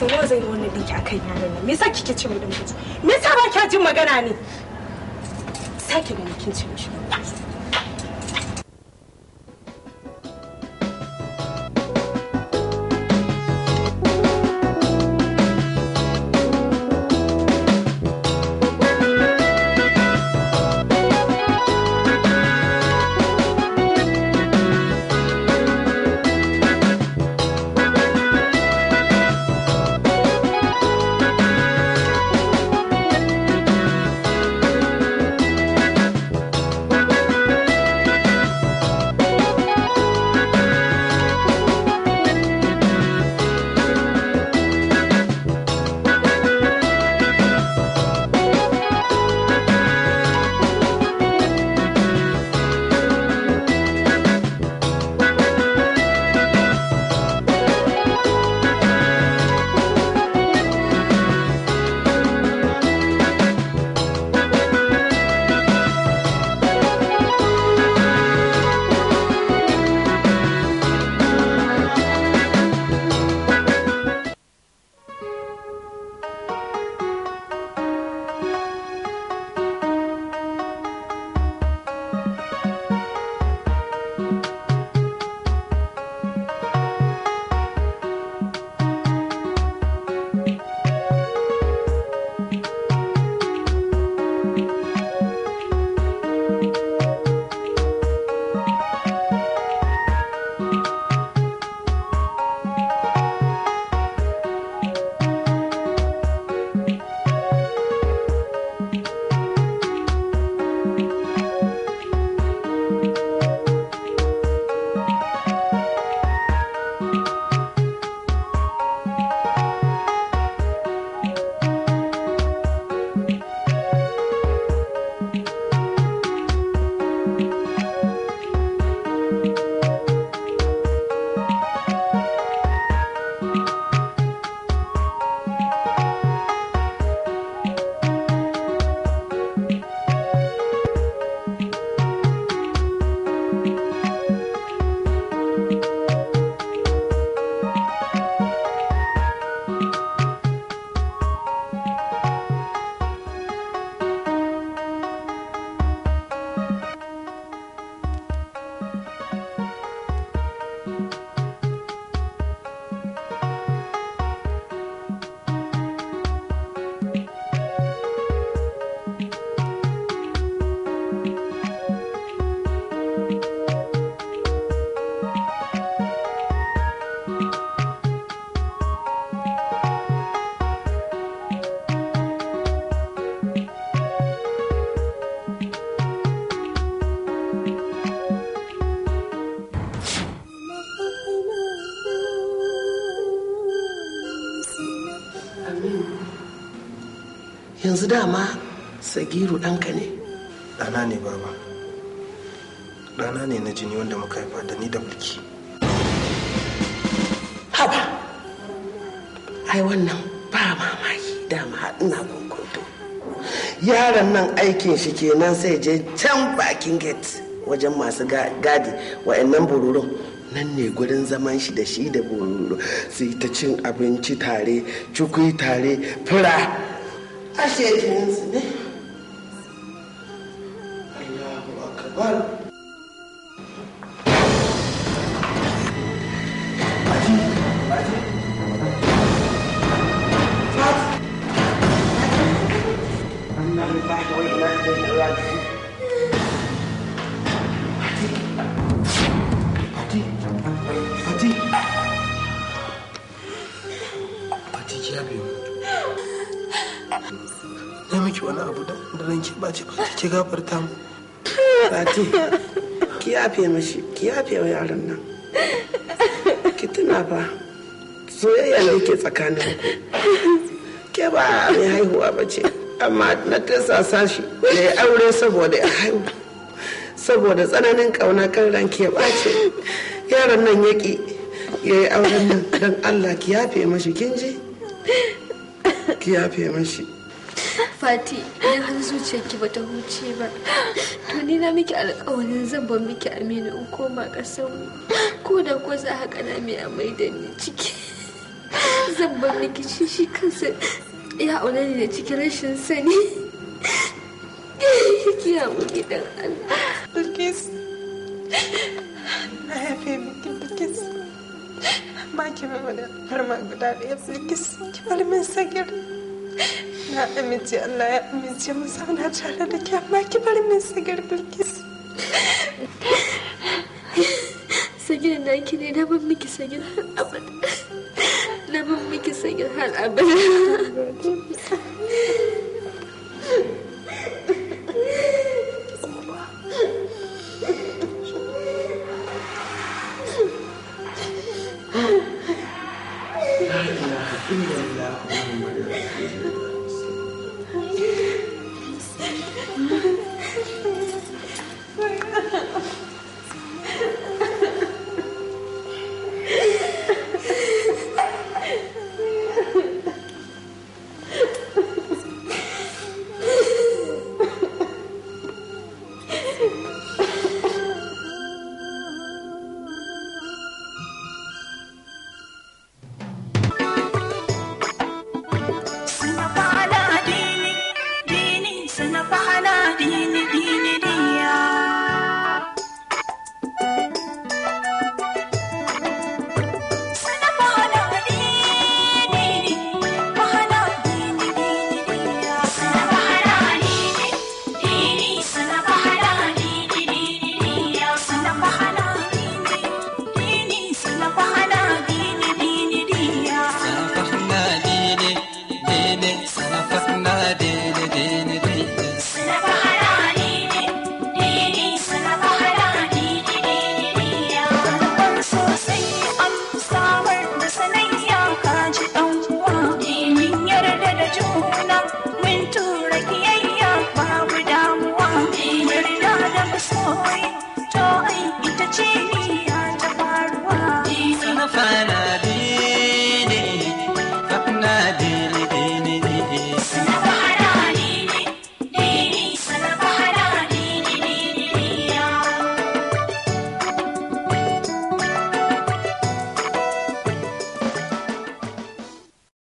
sau nawa zan yi wannan dinki akan yaron nan me yasa kike ce mai dan mutu me yasa ba kya jin magana ne sake ganin kin ce mishi yanzu dama sagiru ɗanka ne ɗana ne baba ɗana ne na jini wanda muka haifa da ni da mulki haba ai wannan ba mamaki dama ina kokoto yaron nan aikin shi kenan sai je can bakin gate wajen masu gadi wa'annan bururun nan ne gurin zaman shi da shi da bururu su yi ta cin abinci tare cikui tare fura ashe jininsu ne Allahu akbar Fati ki yabe mu. Na miki wani abu da da ranki ɓaci Fati ki gafarta mu. Fati, ki yafe mashi, ki yafe wa yaron nan. Ki tuna fa, soyayya ne ke tsakanin ku. Ke ba mai haihuwa ba ce, amma na tasasa shi da ya aure saboda ya haihu. Saboda tsananin ƙauna kan ran ke ɓace. Yaron nan ya ƙi ya yi auren nan don Allah ki yafe mashi kin ji? Ki yafe mashi. Fati, idan har zuciyarki bata huce ba, to ni na miki alƙawarin zan bar miki Aminu in koma ƙasar mu. Ko da ko za haka na mai amai da ni ciki. zan bar miki shi shi kansa ya aure ni da cikin rashin sani ki haƙuri dan Allah Bilkis. Na yafe miki Bilkis. Ba ki min wani farma guda ɗaya Bilkis. Ki bari min sagir. Na amince Allah ya amince mu zauna tare da ke amma ki bari min sagir Bilkis. sagir na ki ne na ban miki sagir har abada na ban miki sagir har abada La ilaha illallah Muhammadur Rasulullah.